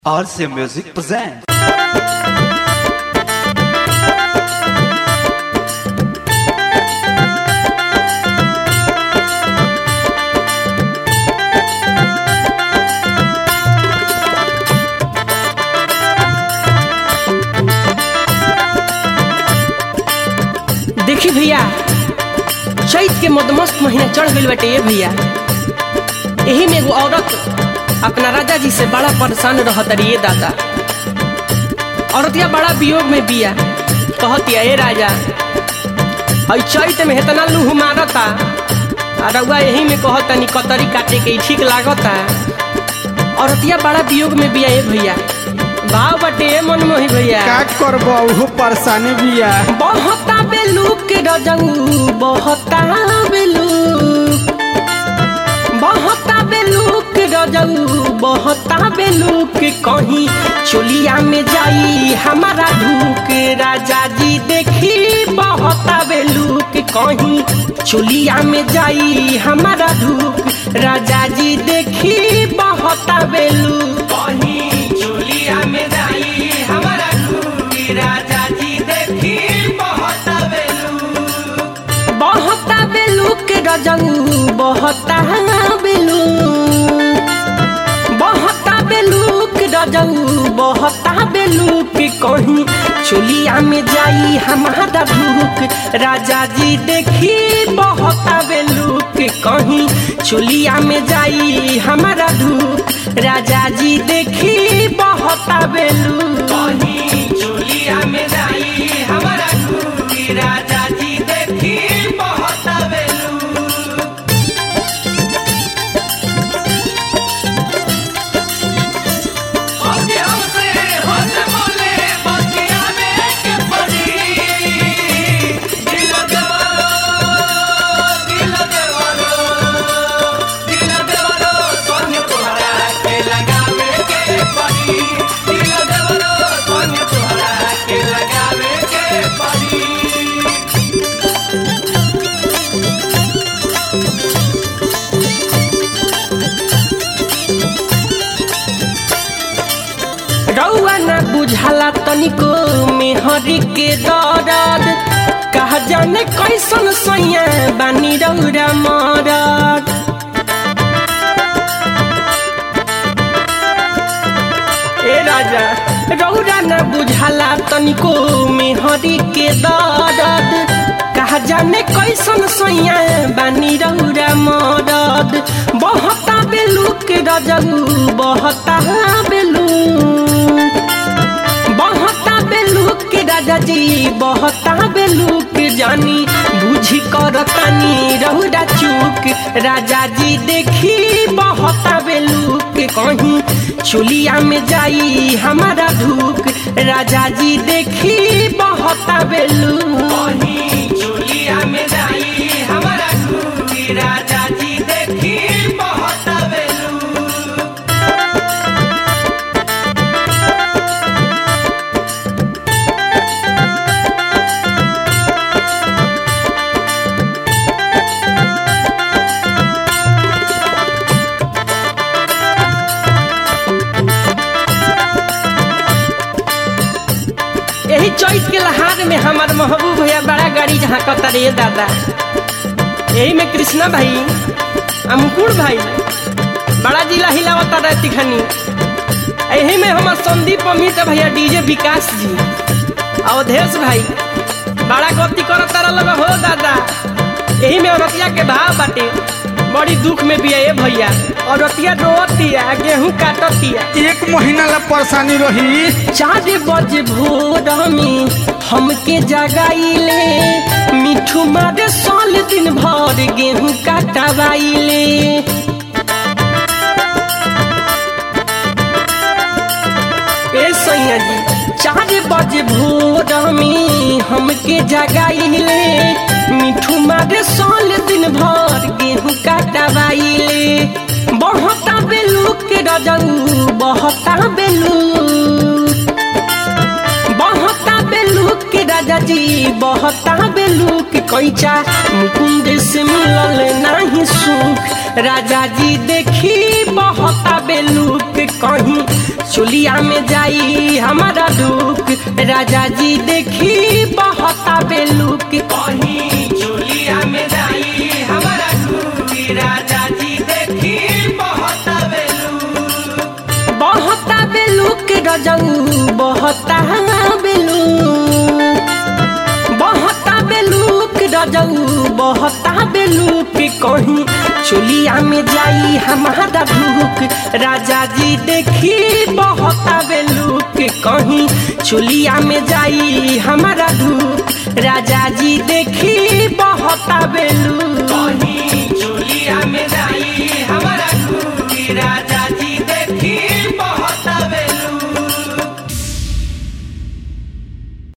RC Music presents. देखी भैया चैत के मदमस्त महीना चढ़ गइल बाटे ये भैया एही में एगो औरत अपना राजा जी से बड़ा परेशान रहत ये दादा औरतिया बड़ा वियोग में बिया कहतिया ए राजा हई चैत में हेतना लूह मारता आ रउआ यही में कहतनी कतरी काटे के ठीक लागता औरतिया बड़ा वियोग में बिया ए भैया भाव बटे ए मनमोही भैया का करब उहो परेशानी बिया बहुता बेलूक के रजऊ बहुता बेलूक बहुता बेलूक के रजऊ बहुता बेलूक कहीं चोलिया में जाई हमारा ढूक राजा जी देखी बहुता बेलूक कहीं चोलिया में जाई हमारा ढूक राजा जी देखी बहुता बेलूक कहीं चोलिया में जाई हमारा ढूक राजा जी देखी बहुता बेलूक बहुता बेलूक रजऊ बहुता बेलूक बहुता बेलूक रजऊ बहुता बेलूक कहीं चोलिया में जाई हमारा ढूक राजा जी देखी बहुता बेलूक कहीं चोलिया में जाई हमारा ढूक राजा जी देखी बहुता बेलूक कहीं चोलिया में जाई हमारा ढूक राजा जी देखी बहुता बेलूक ओके हमसे होते बोले बतिया में के पड़ी दिल देवारो दिल देवारो दिल देवारो सोने तोहरा के लगावे के पड़ी दिल देवारो सोने तोहरा के लगावे के पड़ी रउआ न बुझाला तनिको मेहरी के दर्द कहा जाने कैसन सैया बानी रउरा मरद ए राजा रउरा न बुझाला तनिको मेहरी के दर्द कहा जाने कैसन सैया बानी रउरा मरद बहुता बेलूक रजऊ बहुता बेलूक बहुता बेलूक राजा जी बहुता बेलूक जानी बुझी कर तानी रहुरा चूक राजा जी देखी बहुता बेलूक कहीं चुलिया में जाई हमारा धूक राजा जी देखी बहुता बेलूक कहीं चुलिया में जाई हमारा धूक राजा जी देखी बहुता बेलूक यही चौथ के लहार में हमार महबूब भैया बड़ा गाड़ी जहाँ कतरे दादा यही में कृष्णा भाई आ मुकुल भाई बड़ा जिला हिलावता रहती खनी यही में हमार संदीप अमित भैया डीजे विकास जी अवधेश भाई बड़ा गलती करत रहा लगा हो दादा यही में औरतिया के भाव बाटे बड़ी दुख में भी है भैया औरतिया रोतिया गेहूं काटतिया एक महीना ला परेशानी रही चार बजे भोर में हमके जगाइले मिठू मारे साल दिन भर गेहूं काटवाइले ए सैया जी चार बजे भोर में हमके जगाइले मिठू मारे साल दिन भर गेहूं काटवाइले बहुता बेलूक रजऊ बहुता बेलूक बहुता बेलूक राजा जी बहुता बेलूक कैचा मुकुंद से मिलल नाही सुख राजा जी देखी बहता बेलूक कहीं चुलिया में जाई हमारा दुख राजा जी देखी बहता बेलूक कहीं चुलिया में जाई हमारा दुख राजा जी देखी बहता बेलूक बहता बेलूक रजऊ बहता बेलूक बहता बेलूक रजऊ बहता बेलूक कहीं चुलिया में जाई हमारा भूख राजा जी देखी बहता बेलूक कहीं चुलिया में जाई हमारा धूप राजा जी देखी बहता बेलूक कहीं